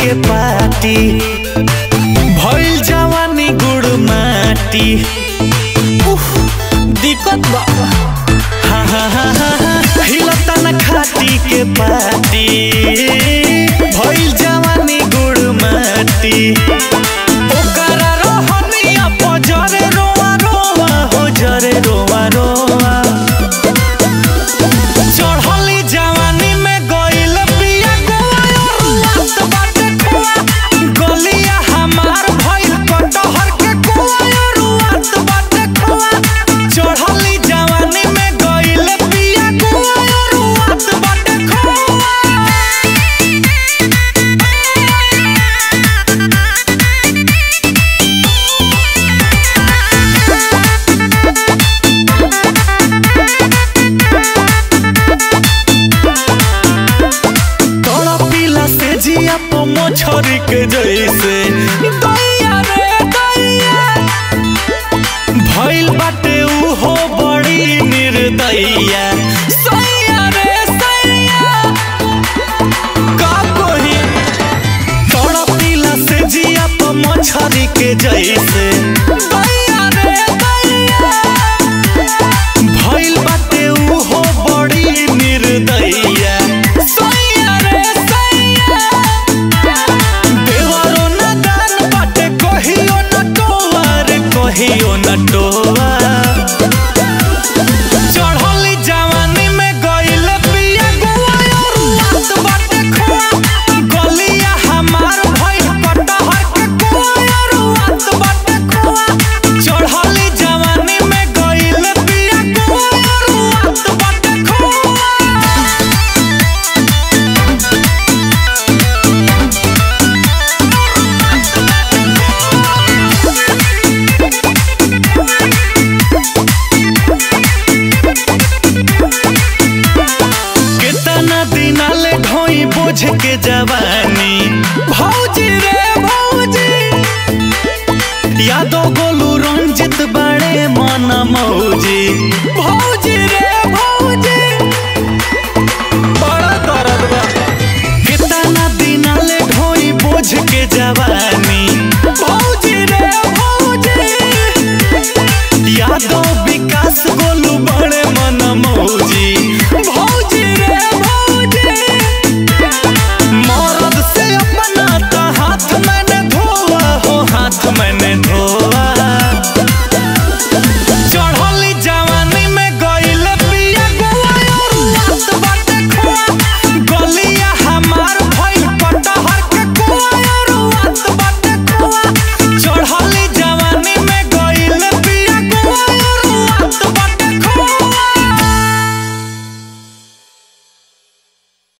के पाती भइल जवानी गुड़ माटी उफ, दिक्कत बा हा हा हा हा हा, हिलता न खाती के पाती भइल जवानी गुड़ माटी ओकरा रोहनिया पजरे रोआ रोआ हो जरे रोआ रोआ चढ़ली जवानी में गइल पिया गोवा रुआत बाटे खोआ गलिया हमार भइल कटहर के कोआ रुआत बाटे खोआ चढ़ली जवानी में गइल पिया गोवा रुआत बाटे खोआ तोड़ा पीला से जिया पो मोछरी के जैसे दैया रे दैया भइल बाटे उहो बड़ी निर्दया सैया रे सैया का कही तोड़ा पीला से जिया पो मोछरी के जैसे दैया रे दैया भइल बाटे उहो बड़ी निर्दया सैया रे सैया देवरो न दान बाटे कहियो न टोआ रे कहियो न टोआ चढ़ली जवानी में गइल पिया गोवा रुआत बाटे खोआ गलिया हमार भइल कटहर के कोआ रुआत बाटे खोआ चढ़ली जवानी में गइल पिया गोवा रुआत बाटे खोआ कितना दिन ले ढोई बोझ के जवानी भौजी रे भौजी यादव गोलू रंजित बड़े मन मौजी भौजी रे भौजी बड़ा दर्द बा कितना दिन ले ढोई बोझ के जवानी भौजी